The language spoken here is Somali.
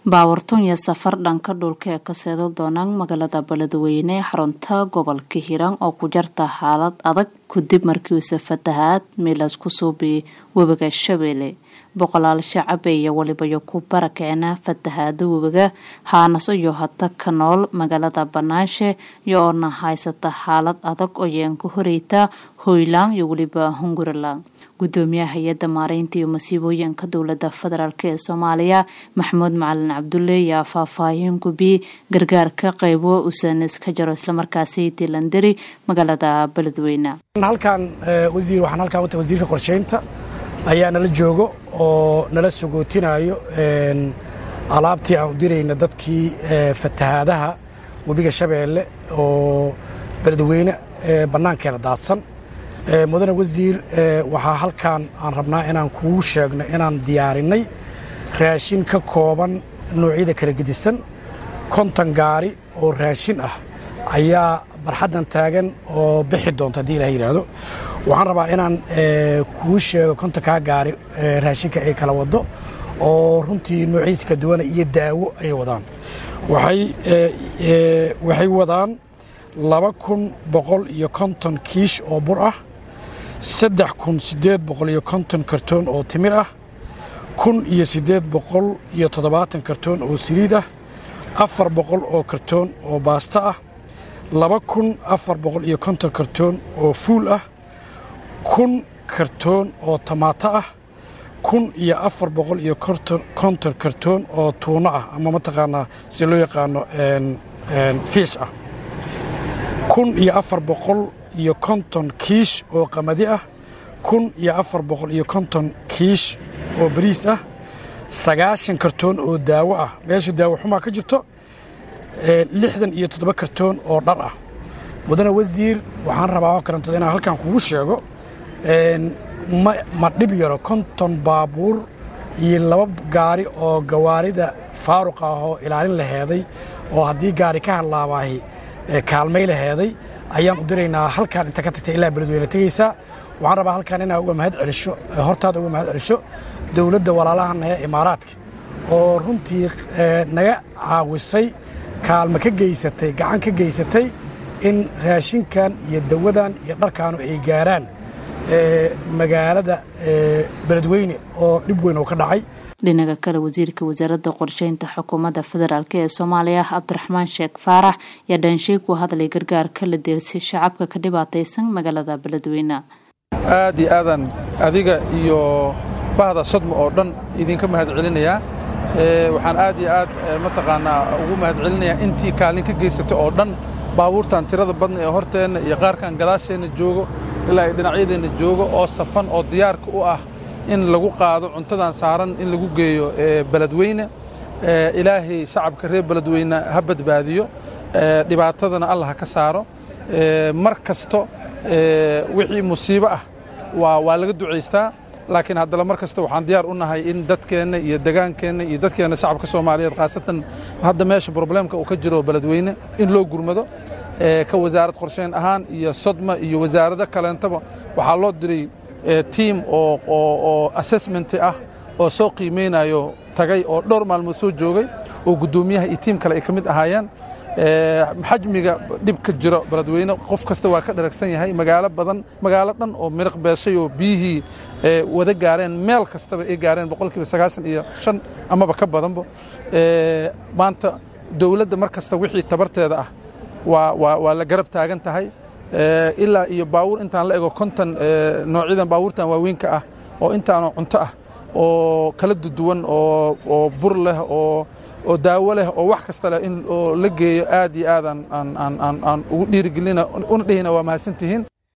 baawartun iyo safar dhanka dhulka ee ka seedo doonaan magaalada beledweyne ee xarunta gobolka hiiraan oo ku jarta xaalad adag kadib markii uuse fatahaad miilas ku suubi webiga shabeelle boqolaal shacabe iyo walibayo ku barakeena fatahaada webiga haanaso iyo hata ka nool magaalada banaanshe iyo oona haysata xaalad adag oo yeenka horeyta hoylaan iyo weliba hungurilaan gudoomiyaha hay-adda maareynta iyo masiibooyinka dowlada federaalk ee soomaaliya maxamuud macalin cabdulle ayaa faahfaahin gubi gargaarka qeybo usanes ka jaro islamarkaasi dilandari magaalada beledweyne halkan wasiir waxaan halkan u tahay wasiirka qorsheynta ayaa nala joogo oo nala sogootinayo alaabtii aan u dirayna dadkii fatahaadaha webiga shabeelle oo beledweyne bannaankeeda daadsan mudane wasiir waxaa halkan aan rabnaa inaan kugu sheegno inaan diyaarinay raashin ka kooban noocyada kala gedisan konton gaari oo raashin ah ayaa barxaddan taagan oo bixi doonta haddii ilaha yidhaahdo waxaan rabaa inaan kuu sheego kontonkaa gaari raashinka ay kala wado oo runtii noociisa ka duwana iyo daawo ay wadaan waxay wadaan laba kun boqol iyo konton kiish oo bur ah saddex kun siddeed boqol iyo konton kartoon oo timir ah kun iyo siddeed boqol iyo toddobaatan kartoon oo saliid ah afar boqol oo kartoon oo baasta ah laba kun afar boqol iyo konton kartoon oo fuul ah kun kartoon oo tamaato ah kun iyo afar boqol iyo konton kartoon oo tuuno ah ama mataqaanaa si loo yaqaano fiish ah kun iyo afar boqol iyo konton kiish oo qamadi ah kun iyo afar boqol iyo konton kiish oo bariis ah sagaashan kartoon oo daawo ah meesha daawo xumaa ka jirto lixdan iyo toddoba kartoon oo dhar ah mudane wasiir waxaan rabaa oo karantada inaan halkan kugu sheego ma dhib yaro konton baabuur iyo laba gaari oo gawaarida faaruq ah oo ilaalin laheeday oo haddii gaari ka hadlaabaahi kaalmay laheeday ayaan u diraynaa halkaan inta ka tagtay ilaa beledweyne tegaysaa waxaan rabaa halkaan inaa uga mahad celisho hortaada uga mahad celisho dowladda walaalahana ee imaaraadka oo runtii naga caawisay kaalmo ka geysatay gacan ka geysatay in raashinkan iyo dawadan iyo dharkaanu ay gaaraan magaalada beledweyne oo dhib weyn oo ka dhacay dhinaca kale wasiirka wasaaradda qorsheynta xukuumadda federaalk ee soomaaliya cabdiraxmaan sheekh faarax ayaa dhaansheeg ku hadlay gargaarka la deersay shacabka ka dhibaataysan magaalada beledweyne aad iyo aadaan adiga iyo bahda sodma oo dhan idinka mahad celinayaa waxaan aad iyo aad mataqaanaa ugu mahad celinayaa intii kaalin ka geysatay oo dhan baabuurtan tirada badna ee horteenna iyo qaarkan gadaasheenna joogo ilaa ay dhinacyadeenna joogo oo safan oo diyaarka u ah in lagu qaado cuntadan saaran in lagu geeyo beledweyne ilaahay shacabka reer beledweyne ha badbaadiyo dhibaatadana allah ha ka saaro mar kasto wixii musiibo ah waa laga ducaystaa laakiin haddana mar kasta waxaan diyaar u nahay in dadkeenna iyo degaankeenna iyo dadkeenna shacabka soomaaliyeed khaasatan hadda meesha probleemka uu ka jiro beledweyne in loo gurmado ka wasaarad qorsheyn ahaan iyo sodma iyo wasaarado kaleentaba waxaa loo diray tiim oo assessment ah oo soo qiimaynayo tagay oo dhowr maalmood soo joogay oo guddoomiyaha iyo tiim kale ay ka mid ahaayeen xajmiga dhib ka jiro beledweyne qof kasta waa ka dharagsan yahay magaalo badan magaalo dhan oo miriq beeshay oo biyihii wada gaareen meel kastaba ay gaareen boqolkiiba sagaashan iyo shan amaba ka badanba maanta dowladda mar kasta wixii tabarteeda ah waa la garab taagan tahay ilaa iyo baawuur intaan la ego konton noocyadan baawuurtan waaweynka ah oo intaanoo cunto ah oo kala duduwan oo bur leh oo daawo leh oo wax kasta leh in la geeyo aad iyo aad aan ugu dhiirigelina una dhehina waa mahadsantihiin